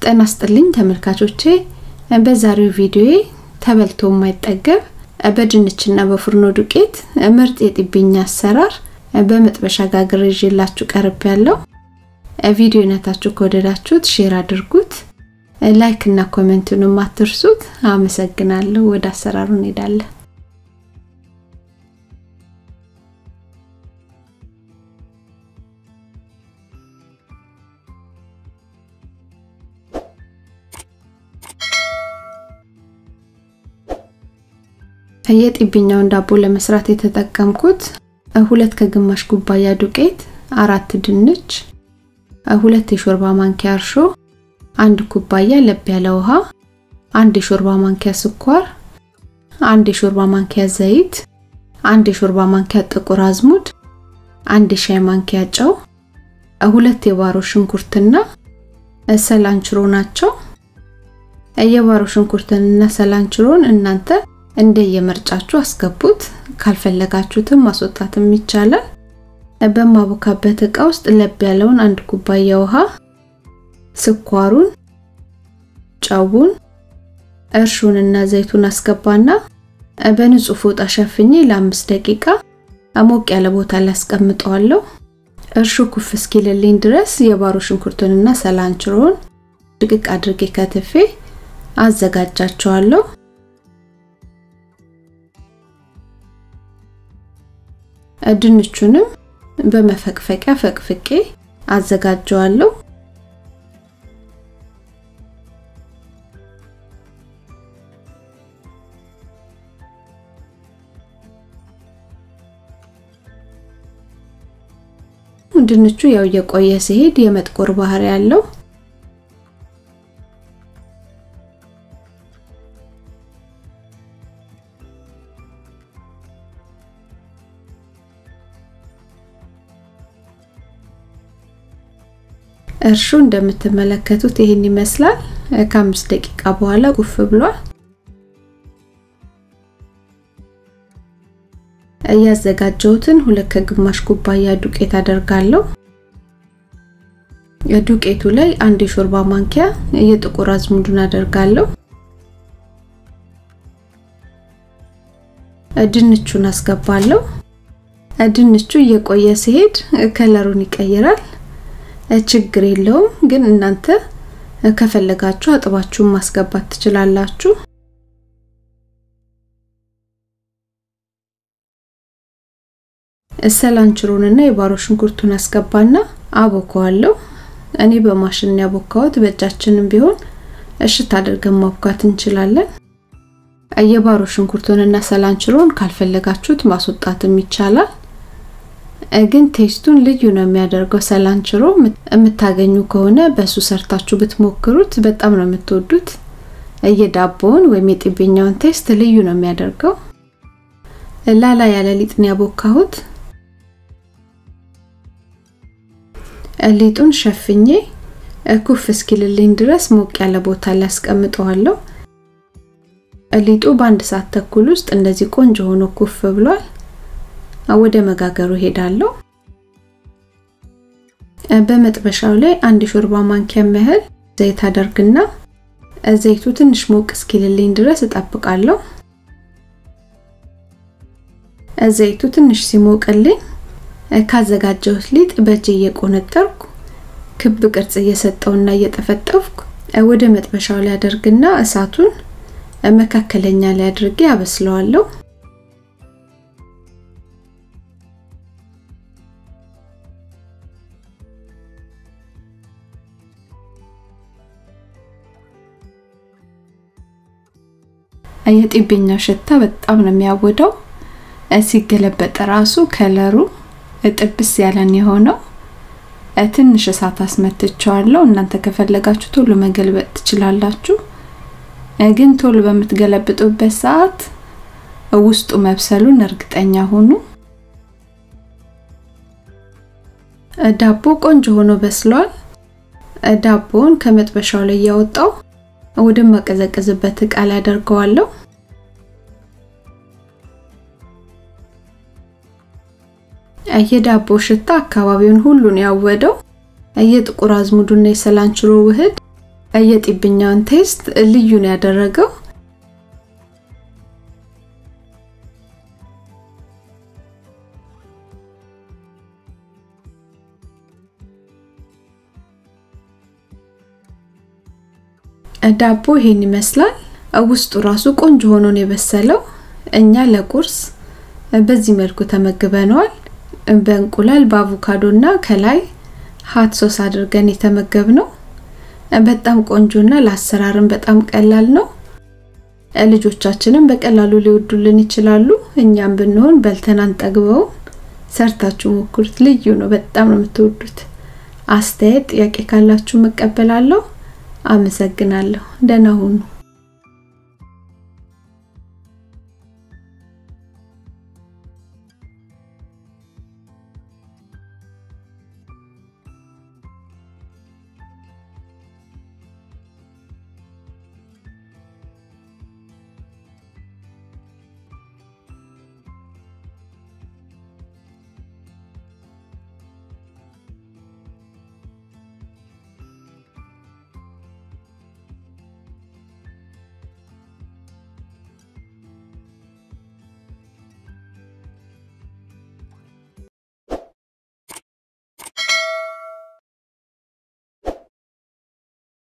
ጤና ይስጥልኝ ተመልካቾቼ በዛሬው ቪዲዮዬ ተበልቶ የማይጠገብ በድንችና በፉርኖ ዱቄት ምርጥ የጢብኝ አሰራር በመጥበሻ ጋግሬ ይዤላችሁ ቀርብ ያለው ቪዲዮነታችሁ ከወደዳችሁት ሼር አድርጉት ላይክ እና ኮሜንቱንም አትርሱት አመሰግናለሁ ወደ አሰራሩ እንሄዳለን የጢብኛውን ዳቦ ለመስራት የተጠቀምኩት ሁለት ከግማሽ ኩባያ ዱቄት፣ አራት ድንች፣ ሁለት የሾርባ ማንኪያ እርሾ፣ አንድ ኩባያ ለብ ያለ ውሃ፣ አንድ የሾርባ ማንኪያ ስኳር፣ አንድ የሾርባ ማንኪያ ዘይት፣ አንድ የሾርባ ማንኪያ ጥቁር አዝሙድ፣ አንድ የሻይ ማንኪያ ጨው፣ ሁለት የባሮ ሽንኩርትና ሰላንችሮ ናቸው። የባሮ ሽንኩርትንና ሰላንችሮን እናንተ እንደየምርጫችሁ አስገቡት። ካልፈለጋችሁትም ማስወጣትም ይቻላል። በማቦካበት እቃ ውስጥ ለብ ያለውን አንድ ኩባያ ውሃ፣ ስኳሩን፣ ጨውን፣ እርሹንና ዘይቱን አስገባና በንጹህ ፎጣ ሸፍኜ ለአምስት ደቂቃ ሞቅ ያለ ቦታ ላይ አስቀምጠዋለሁ። እርሹ ኩፍ እስኪልልኝ ድረስ የባሮ ሽንኩርቱንና ሰላንችሮን ድቅቅ አድርጌ ከትፌ አዘጋጃቸዋለሁ። ድንቹንም በመፈቅፈቂያ ፈቅፍቄ አዘጋጀዋለሁ። ድንቹ ያው እየቆየ ሲሄድ የመጥቆር ባህሪ ያለው እርሹ እንደምትመለከቱት ይህን ይመስላል። ከአምስት ደቂቃ በኋላ ቁፍ ብሏል። እያዘጋጀሁትን ሁለት ከግማሽ ኩባያ ዱቄት አደርጋለሁ። ዱቄቱ ላይ አንድ የሾርባ ማንኪያ የጥቁር አዝሙዱን አደርጋለሁ። ድንቹን አስገባለሁ። ድንቹ እየቆየ ሲሄድ ከለሩን ይቀይራል። ችግር የለውም ግን እናንተ ከፈለጋችሁ አጥባችሁን ማስገባት ትችላላችሁ። ሰላንችሮንና የባሮ ሽንኩርቱን አስገባና አቦከዋለሁ። እኔ በማሽን ያቦካሁት፣ በእጃችንም ቢሆን እሽት አድርገን ማብካት እንችላለን። የባሮ ሽንኩርቱንና ሰላንችሮን ካልፈለጋችሁት ማስወጣትም ይቻላል። ግን ቴስቱን ልዩ ነው የሚያደርገው። ሰላንችሮ የምታገኙ ከሆነ በሱ ሰርታችሁ ብትሞክሩት በጣም ነው የምትወዱት። የዳቦውን ወይም የጢብኛውን ቴስት ልዩ ነው የሚያደርገው። ላላ ያለ ሊጥ ነው ያቦካሁት። ሊጡን ሸፍኜ ኩፍ እስኪልልኝ ድረስ ሞቅ ያለ ቦታ ላይ አስቀምጠዋለሁ። ሊጡ በአንድ ሰዓት ተኩል ውስጥ እንደዚህ ቆንጆ ሆኖ ኩፍ ብሏል። ወደ መጋገሩ ሄዳለሁ። በመጥበሻው ላይ አንድ ሾርባ ማንኪያ ያህል ዘይት አደርግና ዘይቱ ትንሽ ሞቅ እስኪልልኝ ድረስ እጠብቃለሁ። ዘይቱ ትንሽ ሲሞቅልኝ ካዘጋጀሁት ሊጥ በእጄ እየቆነጠርኩ ክብ ቅርጽ እየሰጠውና እየጠፈጠፍኩ ወደ መጥበሻው ላይ አደርግና እሳቱን መካከለኛ ላይ አድርጌ አበስለዋለሁ። የጢብኛው ሽታ በጣም ነው የሚያወደው። ሲገለበጥ ራሱ ከለሩ ጥብስ ያለን የሆነው ትንሽ እሳት አስመትቸዋለሁ። እናንተ ከፈለጋችሁ ቶሎ መገልበጥ ትችላላችሁ። ግን ቶሎ በምትገለብጡበት ሰዓት ውስጡ መብሰሉን እርግጠኛ ሁኑ። ዳቦ ቆንጆ ሆኖ በስሏል። ዳቦውን ከመጥበሻው ላይ እያወጣው ወደ ማቀዘቀዝበት እቃ ላይ አደርገዋለሁ። የዳቦ ሽታ አካባቢውን ሁሉን ያወደው የጥቁር አዝሙዱና የሰላንችሮ ውህድ የጢብኛውን ቴስት ልዩ ነው ያደረገው። ዳቦ ይሄን ይመስላል። ውስጡ ራሱ ቆንጆ ሆኖ ነው የበሰለው። እኛ ለቁርስ በዚህ መልኩ ተመግበነዋል። በእንቁላል በአቮካዶ እና ከላይ ሀት ሶስ አድርገን የተመገብነው በጣም ቆንጆና ለአሰራርም በጣም ቀላል ነው። ልጆቻችንም በቀላሉ ሊወዱልን ይችላሉ። እኛም ብንሆን በልተን አንጠግበውም። ሰርታችሁ ሞክሩት። ልዩ ነው። በጣም ነው የምትወዱት። አስተያየት፣ ጥያቄ ካላችሁ መቀበላለሁ። አመሰግናለሁ። ደህና ሁኑ።